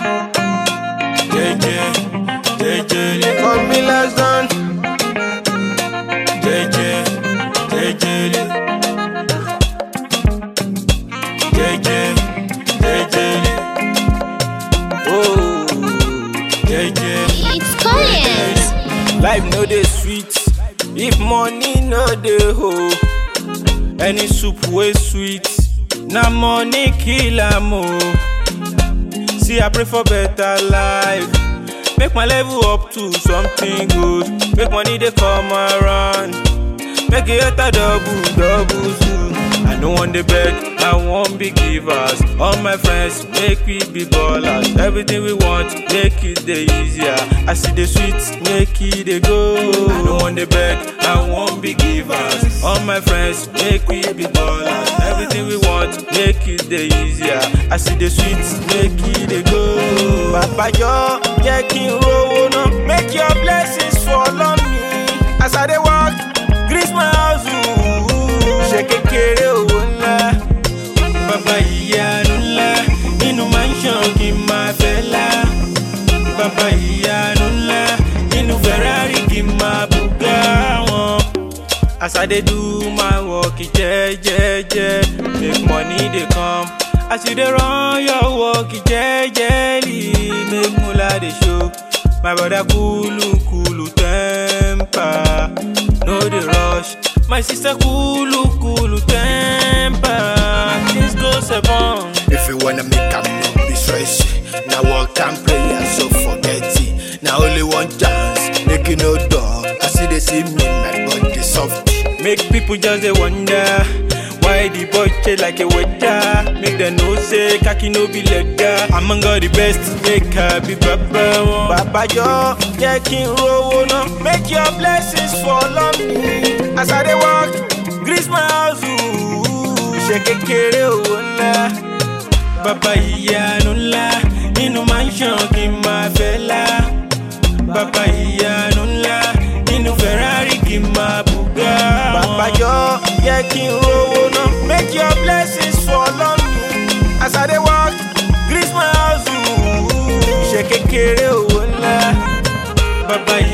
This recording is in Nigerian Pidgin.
JJ, JJ, They call me less than. JJ, JJ, JJ, JJ, Oh, JJ. It's Collins. life no dey sweet if money no dey ho. Any soup wey sweet, na money kill am o. See, I pray for better life. Make my level up to something good. Make money dey come around. Make it a double, double soon. I no want the beg, I want be givers. All my friends make we be ballers. Everything we want, make it the easier. I see the sweets, make it the go. I no want the beg, I want be givers. All my friends make we be ballers. Everything we want, make it the easier. I see the sweets, make it the go. Bàbá yọ, jẹ́ kí n rówó náà. Make your blessings follow me. As I dey walk, grease my house. Ṣé kékeré owó ńlá? Bàbá ìyanu ńlá, nínú mansion kì í máa fẹ́ lá. Bàbá ìyanu ńlá, nínú Ferrari kì í máa bùgá wọn. As I dey do my work jẹ́jẹ́jẹ́, make money dey come. As you dey run your work jẹ́jẹ́lì, make mula dey show. My brother kulu kulu temper, no dey rush. My sister kulu kulu temper, things go seven. If you wanna make am no be stress Now work and prayer so forget it Now only one chance Make you no door I see they see me my body soft Make people just dey wonder why the boy change like a weather. Make them know say kaki no be leather. Among all the best, make her be baba one. Baba yo, jẹ́ kí n rówó náà. Make your blessings follow me. As I dey walk, grease my house. ooh. Ṣé kékeré owó ńlá? Bàbá ìyanu ńlá nínú mansion kì í máa fẹ́ lá. Bàbá ìyanu ńlá nínú Ferrari kì í máa bùgá wọn. Bàbá yọ jẹ́ kí n rówó náà. Make your blessings follow me. As I dey walk, grease my house. ooh. Ṣé kékeré owó ńlá? Bàbá